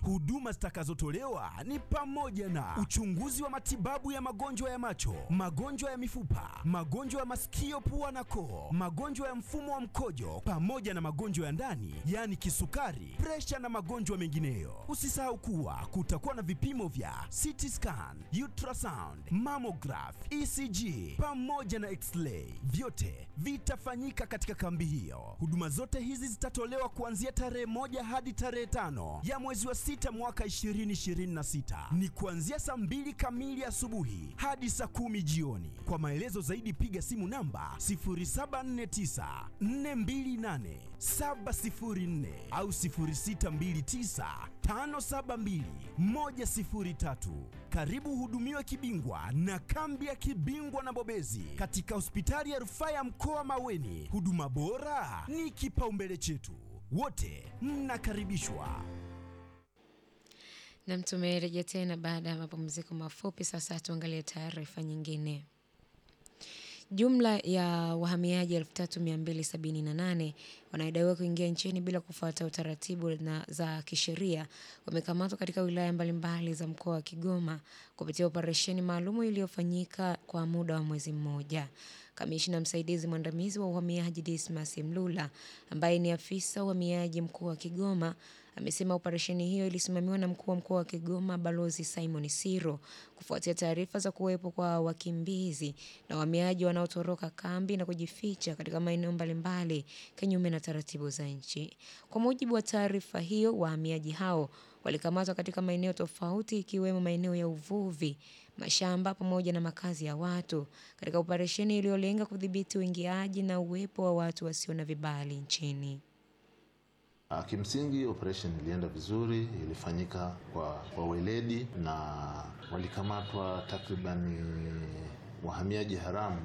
Huduma zitakazotolewa ni pamoja na uchunguzi wa matibabu ya magonjwa ya macho, magonjwa ya mifupa, magonjwa ya masikio, pua na koo, magonjwa ya mfumo wa mkojo, pamoja na magonjwa ya ndani, yaani kisukari, presha na magonjwa mengineyo. Usisahau kuwa kutakuwa na vipimo vya CT scan, ultrasound, mammograph, ECG pamoja na x-ray. Vyote vitafanyika katika kambi hiyo. Huduma zote hizi zitatolewa kuanzia tarehe moja hadi tarehe tano ya mwezi wa sita mwaka 2026. Ni kuanzia saa mbili kamili asubuhi hadi saa kumi jioni. Kwa maelezo zaidi piga simu namba 0749 428 704 au 0629 572 103. Karibu uhudumiwe kibingwa na kambi ya kibingwa na bobezi katika hospitali ya rufaa ya mkoa Maweni. Huduma bora ni kipaumbele chetu, wote mnakaribishwa. Nam, tumerejea tena baada ya mapumziko mafupi. Sasa tuangalie taarifa nyingine. Jumla ya wahamiaji 3278 wanaodaiwa kuingia nchini bila kufuata utaratibu na za kisheria wamekamatwa katika wilaya mbalimbali za mkoa wa Kigoma kupitia operesheni maalumu iliyofanyika kwa muda wa mwezi mmoja. Kamishna msaidizi mwandamizi wa uhamiaji Dismas Mlula ambaye ni afisa uhamiaji mkuu wa Kigoma amesema operesheni hiyo ilisimamiwa na mkuu wa mkoa wa Kigoma Balozi Simon Siro kufuatia taarifa za kuwepo kwa wakimbizi na wahamiaji wanaotoroka kambi na kujificha katika maeneo mbalimbali kinyume na taratibu za nchi. Kwa mujibu wa taarifa hiyo, wahamiaji hao walikamatwa katika maeneo tofauti ikiwemo maeneo ya uvuvi, mashamba pamoja na makazi ya watu katika operesheni iliyolenga kudhibiti uingiaji na uwepo wa watu wasio na vibali nchini. Kimsingi operation ilienda vizuri, ilifanyika kwa, kwa weledi na walikamatwa takribani wahamiaji haramu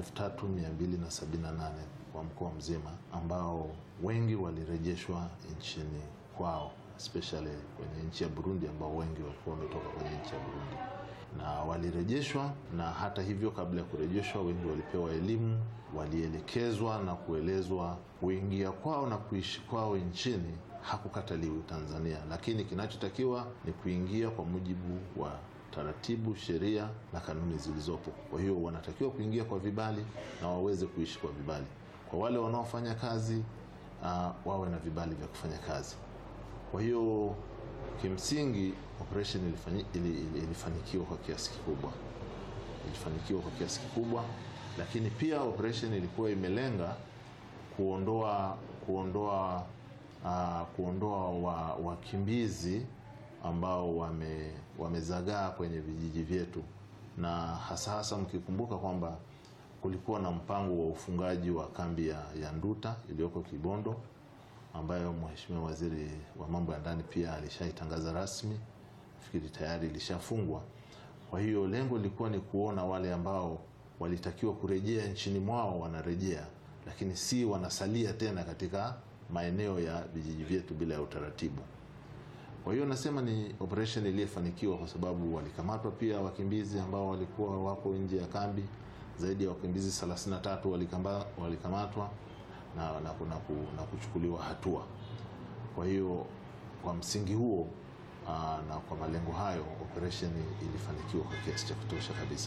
3278 kwa mkoa mzima, ambao wengi walirejeshwa nchini kwao, especially kwenye nchi ya Burundi, ambao wengi walikuwa wametoka kwenye nchi ya Burundi na walirejeshwa. Na hata hivyo, kabla ya kurejeshwa, wengi walipewa elimu, walielekezwa na kuelezwa kuingia kwao na kuishi kwao nchini hakukataliwi Tanzania, lakini kinachotakiwa ni kuingia kwa mujibu wa taratibu, sheria na kanuni zilizopo. Kwa hiyo wanatakiwa kuingia kwa vibali na waweze kuishi kwa vibali. Kwa wale wanaofanya kazi uh, wawe na vibali vya kufanya kazi. Kwa hiyo kimsingi operation ilifani, ilifanikiwa kwa kiasi kikubwa, ilifanikiwa kwa kiasi kikubwa, lakini pia operation ilikuwa imelenga kuondoa kuondoa uh, kuondoa wakimbizi wa ambao wame, wamezagaa kwenye vijiji vyetu, na hasa hasa mkikumbuka kwamba kulikuwa na mpango wa ufungaji wa kambi ya, ya Nduta iliyoko Kibondo ambayo Mheshimiwa Waziri wa Mambo ya Ndani pia alishaitangaza rasmi, nafikiri tayari ilishafungwa. Kwa hiyo lengo lilikuwa ni kuona wale ambao walitakiwa kurejea nchini mwao wanarejea, lakini si wanasalia tena katika maeneo ya vijiji vyetu bila ya utaratibu. Kwa hiyo nasema ni operation iliyofanikiwa kwa sababu walikamatwa pia wakimbizi ambao walikuwa wako nje ya kambi, zaidi ya wakimbizi 33 walikamatwa na, na, na, na kuchukuliwa hatua. Kwa hiyo kwa msingi huo aa, na kwa malengo hayo operation ilifanikiwa kwa kiasi cha kutosha kabisa.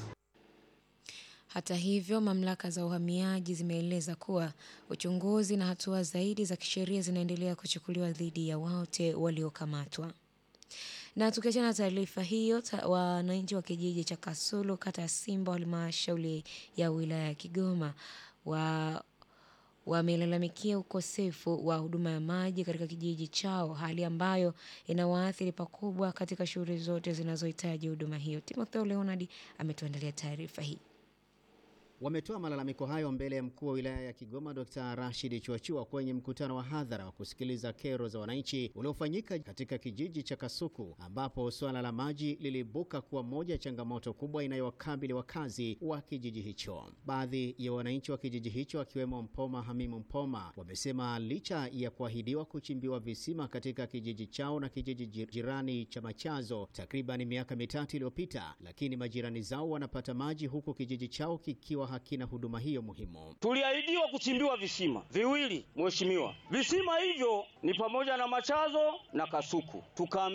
Hata hivyo, mamlaka za uhamiaji zimeeleza kuwa uchunguzi na hatua zaidi za kisheria zinaendelea kuchukuliwa dhidi ya wote waliokamatwa. Na tukiachana na taarifa hiyo, wananchi wa kijiji cha Kasulu, kata ya Simba, halmashauri ya wilaya ya Kigoma wa wamelalamikia ukosefu wa huduma ya maji katika kijiji chao, hali ambayo inawaathiri pakubwa katika shughuli zote zinazohitaji huduma hiyo. Timotheo Leonard ametuandalia taarifa hii. Wametoa malalamiko hayo mbele ya mkuu wa wilaya ya Kigoma Dr. Rashid Chuachua kwenye mkutano wa hadhara wa kusikiliza kero za wananchi uliofanyika katika kijiji cha Kasuku, ambapo suala la maji liliibuka kuwa moja ya changamoto kubwa inayowakabili wakazi wa kijiji hicho. Baadhi ya wananchi wa kijiji hicho akiwemo Mpoma Hamimu Mpoma wamesema licha ya kuahidiwa kuchimbiwa visima katika kijiji chao na kijiji jirani cha Machazo takriban miaka mitatu iliyopita, lakini majirani zao wanapata maji huku kijiji chao kikiwa hakina huduma hiyo muhimu. Tuliahidiwa kuchimbiwa visima viwili, mheshimiwa. Visima hivyo ni pamoja na Machazo na Kasuku Tuka